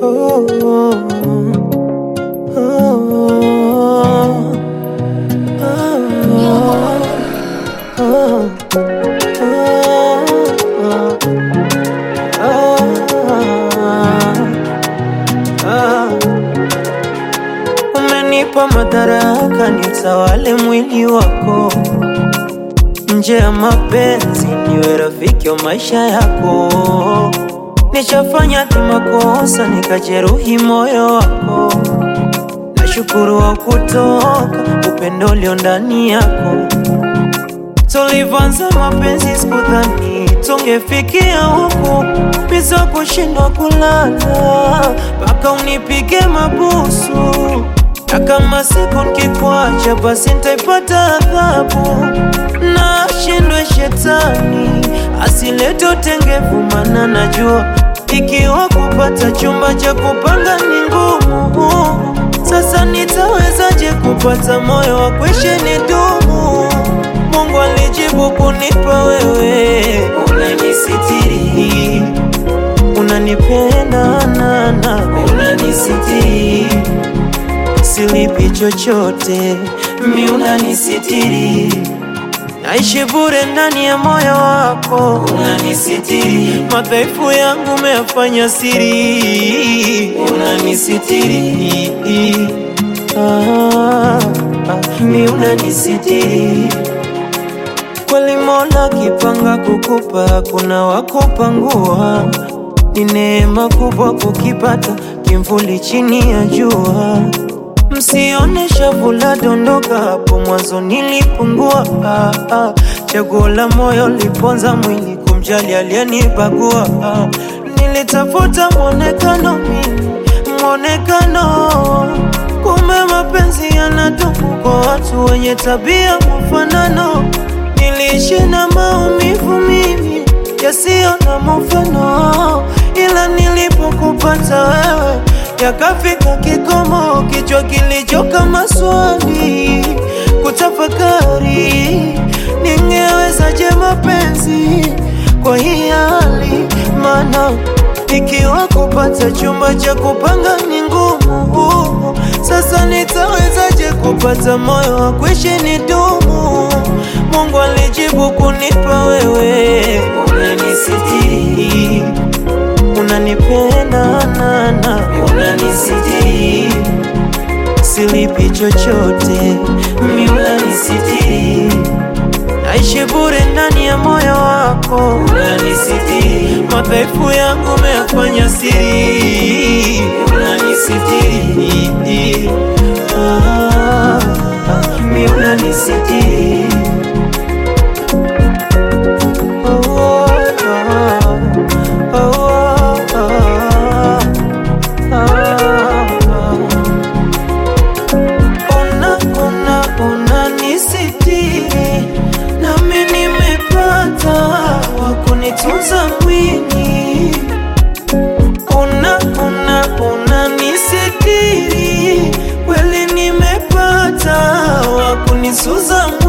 Oh, oh, oh, oh, Umenipa madaraka nitawale mwili wako, nje ya mapenzi niwe rafiki wa maisha yako. Nishafanya tu makosa nikajeruhi moyo wako, nashukuru wa kutoka upendo ulio ndani yako. Tulivyoanza mapenzi sikudhani tungefikia huku, biza kushindwa kulala mpaka unipige mabusu, na kama siku nikikuacha basi nitaipata adhabu. Na shindwe shetani asilete utengevu, maana najua ikiwa kupata chumba cha kupanga ni ngumu. Sasa nitawezaje kupata moyo wa kuishi nidumu? Mungu alijibu kunipa wewe, unanisitiri, unanipenda nana, unanisitiri, silipi chochote, mi unanisitiri, naishi bure ndani ya moyo wako, unanisitiri, madhaifu yangu umeyafanya siri, unanisitiri, ah, ah, mi unanisitiri Kweli Mola kipanga kukupa, kuna wakupangua. Ni neema kubwa kukipata kimvuli chini ya jua. Msione shavu la dondoka, hapo mwanzo nilipungua. Ah, ah. Chaguo la moyo liponza mwili, kumjali aliyenibagua. Ah, nilitafuta mwonekano mimi, mwonekano kumbe mapenzi yanadumu kwa watu wenye tabia mfanano. Niliishi na maumivu mimi yasiyo na mfano, ila nilipokupata wewe yakafika kikomo, kichwa kilichoka maswali kutafakari, ningewezaje mapenzi kwa hii hali? Maana ikiwa kupata chumba cha kupanga ni ngumu, sasa nitawezaje kupata moyo wa kuishi nidumu? Mungu alijibu kunipa wewe, unanisitiri, unanipenda nana, unanisitiri, silipi chochote, mi unanisitiri, naishi bure ndani ya moyo wako, unanisitiri, madhaifu yangu umeyafanya siri, unanisitiri, ah, ah, mi unanisitiri Ona, ona, ona nisitiri, nami nimepata wa kunitunza mwili. Ona, ona, ona nisitiri, kweli nimepata wa kunisuza